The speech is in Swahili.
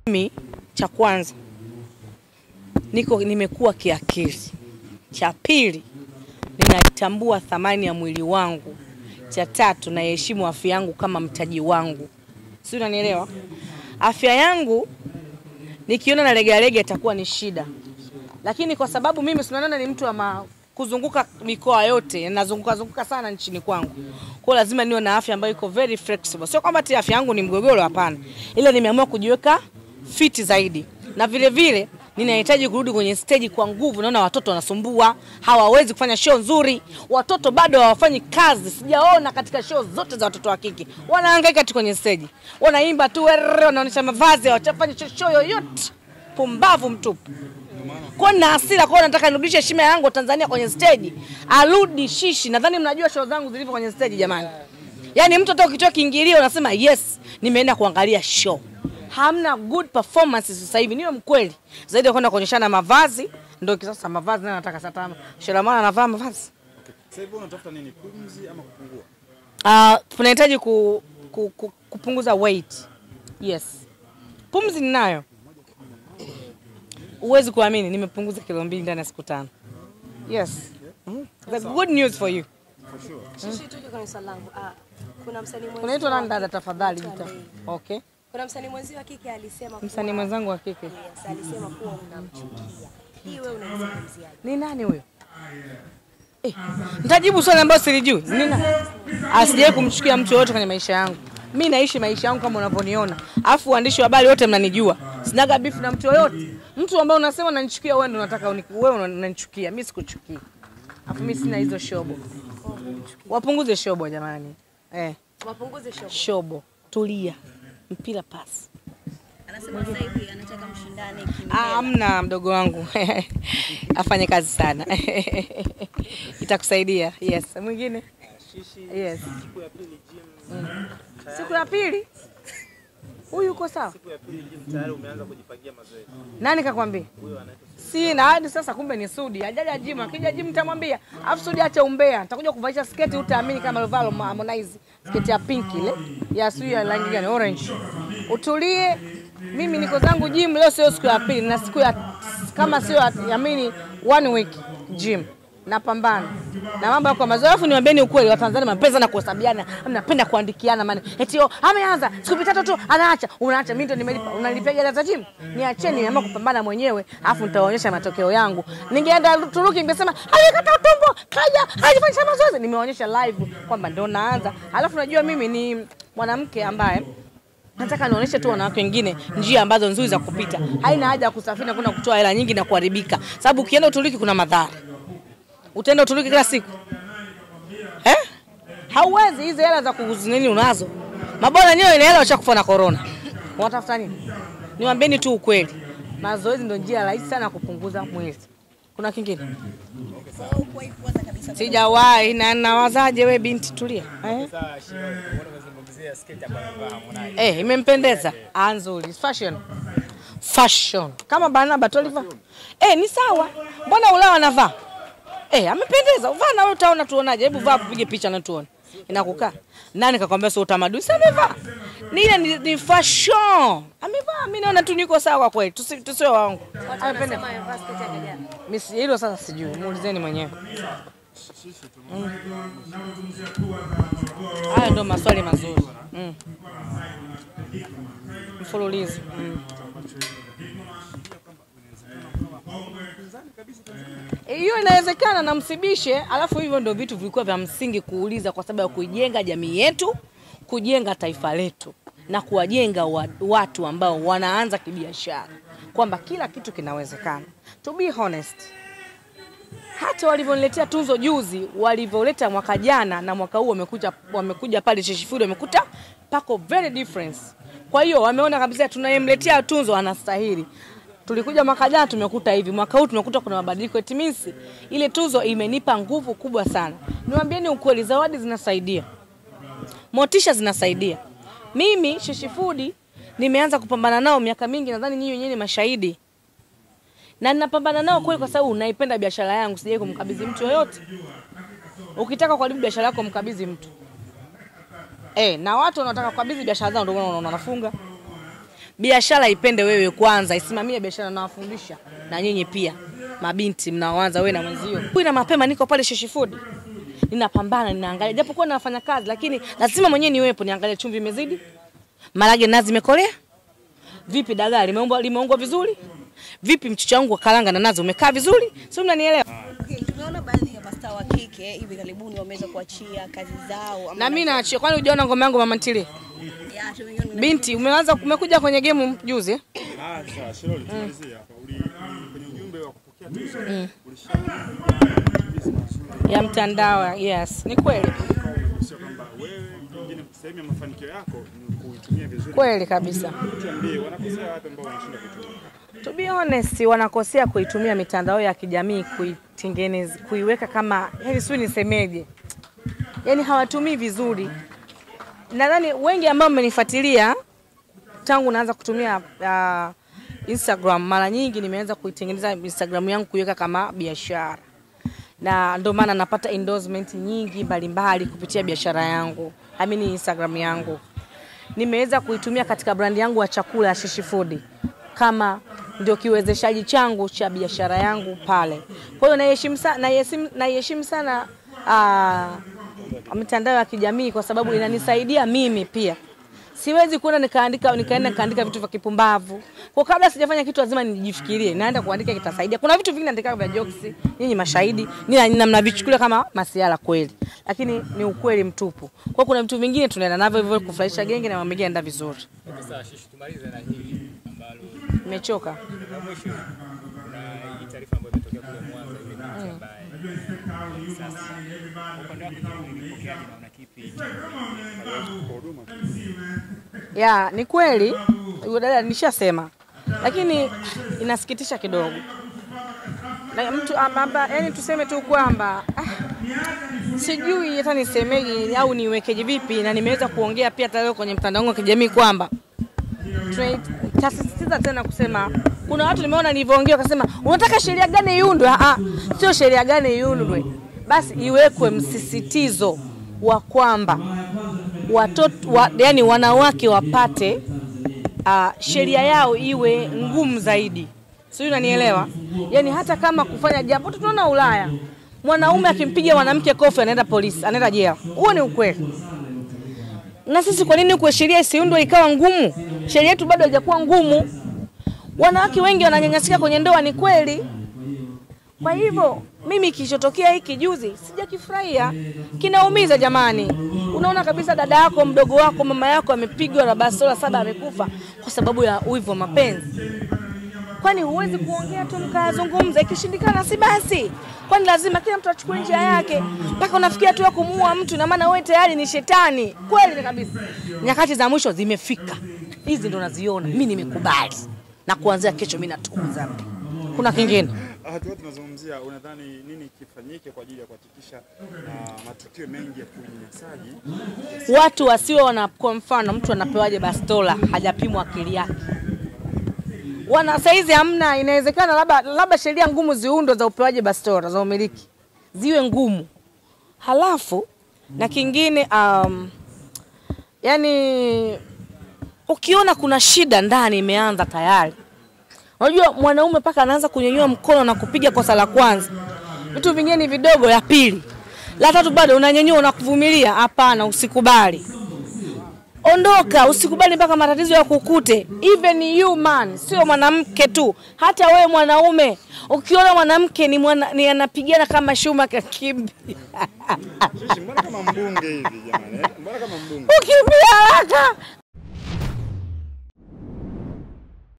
Mimi cha kwanza niko nimekuwa kiakili. Cha pili ninatambua thamani ya mwili wangu. Cha tatu naiheshimu afya yangu kama mtaji wangu. Si unanielewa? Afya yangu nikiona na lega lega itakuwa ni shida. Lakini kwa sababu mimi tunaona ni mtu wa ma, kuzunguka mikoa yote, nazunguka zunguka sana nchini kwangu. Kwa hiyo lazima niwe na afya ambayo iko very flexible. Sio kwamba ati afya yangu ni mgogoro, hapana. Ila nimeamua kujiweka fiti zaidi. Na vile vile ninahitaji kurudi kwenye stage kwa nguvu. Naona watoto wanasumbua, hawawezi kufanya show nzuri. Watoto bado hawafanyi kazi. Sijaona katika show zote za watoto wa kike. Wanahangaika tu kwenye stage. Wanaimba tu, werere, wanaonyesha mavazi, hawafanya show yoyote. Pumbavu mtupu. Kwa na hasira kwa nataka nirudishe heshima yangu Tanzania kwenye stage. Arudi shishi. Nadhani mnajua show zangu zilivyo kwenye stage jamani. Yaani mtu hata ukitoa kiingilio unasema yes, nimeenda kuangalia show. Hamna good performances sasa hivi, niwe mkweli. Zaidi ya kwenda kuonyeshana mavazi, ndio kisasa mavazi na nataka sasa Shelamana anavaa mavazi. Sasa hivi unatafuta nini? Pumzi ama kupungua? Ah, tunahitaji ku, ku, ku, kupunguza weight. Yes. Pumzi ninayo. Huwezi kuamini nimepunguza kilo mbili ndani ya siku tano. Yes. Mhm. The good news for you. Shishi, tuke kwenye swali langu. Ah, kuna msanii mwenzio Unaitwa nani wa dada kike- tafadhali? Anaitwa jita. Nay. Okay. Kuna msanii mwenzio wa kike alisema kuwa- Msanii mwenzangu wa kike. Yes, alisema kuwa unamchukia. Hii wewe unaizungumziaje? Ni nani huyo? Eh, nitajibu swali ambalo silijui. Nina asijawahi kumchukia mtu yoyote kwenye maisha yangu. Mi naishi maisha yangu kama unavyoniona. Alafu waandishi wa habari wote mnanijua. Sinaga beef na mtu yoyote. Mtu ambaye unasema unanichukia wewe ndio unataka uni- wewe unanichukia. Mimi sikuchukia. Alafu mimi sina hizo shobo. Wapunguze shobo jamani. Eh, Wapunguze show. shobo. Tulia. Mpira pasi. Anasema sasa hivi anataka mshindane Ah, kimela. Amna mdogo wangu afanye kazi sana itakusaidia. Yes, mwingine yes. Siku ya pili gym, Siku ya pili huyu uko sawa? siku ya pili gym tayari umeanza kujipangia mazoezi. Nani kakwambia? Huyo anaitwa Sina hadi sasa, kumbe ni Sudi ajaja jimu. Akija jimu nitamwambia, afu Sudi acha umbea, nitakuja kuvalisha sketi, utaamini kama alivaa Harmonize, sketi ya pink ile ya sijui ya rangi gani, orange. Utulie, mimi niko zangu gym leo, sio siku ya pili na siku ya kama sio ya- yamini one week gym napambana na mambo yako mazuri. Alafu niwaambieni ukweli, Watanzania mnapenda na kuhesabiana, mnapenda kuandikiana maana eti oh, ameanza siku tatu tu anaacha, unaacha. Mimi ndo nimelipa, unanilipia hela za gym? Niacheni, nimeamua kupambana mwenyewe, alafu nitawaonyesha matokeo yangu. Ningeenda Turuki ningesema alikata utumbo, kaja alifanya mazoezi, nimewaonyesha live kwamba ndo naanza. Alafu najua mimi ni mwanamke ambaye nataka nionyeshe tu wanawake wengine njia ambazo nzuri za kupita. Haina haja ya kusafiri na kwenda kutoa hela nyingi na kuharibika, sababu ukienda Uturuki kuna madhara. Utaenda Uturuki kila siku eh? Hauwezi, hizi hela za kuzinini unazo. Mabwana wenyewe ina hela washakufa na corona, watafuta nini? Niwaambieni tu ukweli, mazoezi ndio njia rahisi sana ya kupunguza mwili. Kuna kingine Sasa uko hivi kwanza kabisa. sijawahi na nawazaje? We binti tulia eh? Sasa Shiro, mbona umezungumzia sketi ambayo amevaa Harmonize? Eh, imempendeza. Ah, nzuri. Fashion. Fashion. Kama Barnaba Toliva. Eh, ni sawa. Mbona ulao anavaa? Eh, amependeza. Vaa na wewe utaona tuonaje. Hebu vaa tupige picha na tuone. Inakukaa. Nani kakwambia sio utamaduni? Sasa amevaa. Ni ile ni, ni fashion. Amevaa. Mimi naona tu niko sawa kweli. Tusi tusiwe waongo. Watu Amependeza. wanasema amevaa sketi ya kajana. Mimi si- hilo sasa sijui. Muulizeni mwenyewe. Mm. Haya ndo maswali mazuri. Mm. Mfululizo. Mm. Eh, Hiyo inawezekana na msibishe, alafu hivyo ndio vitu vilikuwa vya msingi kuuliza kwa sababu ya kuijenga jamii yetu, kujenga taifa letu na kuwajenga wa- watu ambao wanaanza kibiashara kwamba kila kitu kinawezekana. To be honest, hata walivyoniletea tuzo juzi, walivyoleta mwaka jana na mwaka huu wamekuja, wamekuja pale Sheshifudi wamekuta pako very difference. Kwa hiyo wameona kabisa tunayemletea tuzo anastahili. Tulikuja mwaka jana tumekuta hivi, mwaka huu tumekuta kuna mabadiliko. It means ile tuzo imenipa nguvu kubwa sana. Niwaambieni ukweli, zawadi zinasaidia, motisha zinasaidia. Mimi Sheshifudi nimeanza kupambana nao miaka mingi, nadhani nyinyi wenyewe ni mashahidi na ninapambana nao kweli, kwa sababu naipenda biashara yangu, sijai kumkabidhi mtu yoyote. Ukitaka kuharibu biashara yako, mkabidhi mtu eh, na watu wanaotaka kukabidhi biashara zao ndio unaona wanafunga. biashara ipende wewe kwanza, isimamie biashara, nawafundisha na nyinyi pia mabinti mnaoanza, wewe na mwenzio. Huyu na mapema niko pale Sheshi Food, ninapambana, ninaangalia, japokuwa nafanya kazi, lakini lazima mwenyewe niwepo, niangalie chumvi imezidi, marage nazi imekolea vipi, dagaa limeungwa limeungwa vizuri vipi, mchicha wangu wa karanga na nazi umekaa vizuri, sio? Mnanielewa? Okay, tumeona baadhi ya mastaa wa kike hivi karibuni wameweza kuachia kazi zao ama Na mimi naachia, kwani hujaona ngoma yangu mama ntilie? ya tumeiona Binti, umeanza umekuja kwenye game juzi eh? Ah, sawa, Shiroli, tumalizie hapa. Uli uli- kwenye ujumbe wa kupokea tuzo ulishauri ya mtandao. Yes, ni kweli sio kwamba wewe pengine sehemu ya mafanikio yako ni kuitumia vizuri. kweli kabisa. Tuambie wanakosea wapi ambao wanashinda kuitumia? To be honest, wanakosea kuitumia mitandao ya kijamii kuitengeneza, kuiweka kama yani, sio nisemeje, yani hawatumii vizuri. Nadhani wengi ambao mmenifuatilia tangu naanza kutumia uh, Instagram, mara nyingi nimeanza kuitengeneza Instagram yangu kuiweka kama biashara, na ndio maana napata endorsement nyingi mbalimbali kupitia biashara yangu, I mean Instagram yangu nimeweza kuitumia katika brandi yangu ya chakula ya Shishi Food kama ndio kiwezeshaji changu cha biashara yangu pale. Kwa hiyo naiheshimu sana, naiheshimu naiheshimu sana uh, mitandao ya kijamii kwa sababu inanisaidia mimi pia. Siwezi kuenda nikaandika nikaenda nikaandika vitu vya kipumbavu. Kwa kabla sijafanya kitu lazima nijifikirie, naenda kuandika kitasaidia. Kuna vitu vingi naandika vya jokes, nyinyi mashahidi, nina nina mnavichukulia kama masiala kweli. Lakini ni ukweli mtupu. Kwa kuna vitu vingine tunaenda navyo hivyo kufurahisha genge na mambo mengine yanaenda vizuri. Okay, sawa, Shishi, tumalize na hili ambalo Nimechoka. la mwisho. Kuna hii taarifa ambayo imetokea kule Mwanza, ile binti ambaye hivi sasa kwa upande wako kipi ulipokeaje na una kipi cha Ya, ni kweli yule dada nishasema, lakini inasikitisha kidogo na mtu amba, yani tuseme tu kwamba ah, sijui hata nisemeje au niwekeje vipi, na nimeweza kuongea pia hata leo kwenye mtandao wangu wa kijamii kwamba tasisitiza tena kusema kuna watu nimeona nilivyoongea wakasema unataka sheria gani iundwe? Ah, sio sheria gani iundwe, basi iwekwe msisitizo wa kwamba watoto wa, yani wanawake wapate uh, sheria yao iwe ngumu zaidi, sijui unanielewa? Yani hata kama kufanya jambo, tunaona Ulaya mwanaume akimpiga mwanamke kofi anaenda polisi, anaenda jela. Huo ni ukweli. Na sisi kwa nini kwa sheria isiundwe ikawa ngumu? Sheria yetu bado haijakuwa ngumu. Wanawake wengi wananyanyasika kwenye ndoa, ni kweli. Kwa hivyo mimi kilichotokea hiki juzi sijakifurahia, kinaumiza jamani. Unaona kabisa dada yako, mdogo wako, mama yako amepigwa na bastola saba, amekufa kwa sababu ya wivu wa mapenzi. Kwani huwezi kuongea tu mkayazungumza? Ikishindikana si basi, kwani lazima kila mtu achukue njia yake mpaka unafikia tu ya kumuua mtu? Na maana wewe tayari ni shetani. Kweli kabisa, nyakati za mwisho zimefika, hizi ndo naziona mimi, nimekubali na kuanzia kesho mimi natuza. Kuna kingine Hatua tunazungumzia, unadhani nini kifanyike kwa ajili ya kuhakikisha uh, matukio mengi ya unyanyasaji watu wasio wana, kwa mfano mtu anapewaje bastola hajapimwa akili yake. Wana saizi hamna, inawezekana labda labda sheria ngumu ziundwe za upewaji bastola za umiliki ziwe ngumu, halafu na kingine um, yani ukiona kuna shida ndani imeanza tayari Unajua mwanaume mpaka anaanza kunyanyua mkono na kupiga kosa la kwanza, vitu vingine ni vidogo, la pili, la tatu bado unanyanyua unakuvumilia. Hapana, usikubali, ondoka, usikubali mpaka matatizo ya kukute. Even you man, sio mwanamke tu, hata wewe mwanaume ukiona mwanamke ni, mwana, ni anapigana kama shuma kakimbi Shishi, mbona kama mbunge hivi jamani? eh? Mbona kama mbunge? ukimbia haraka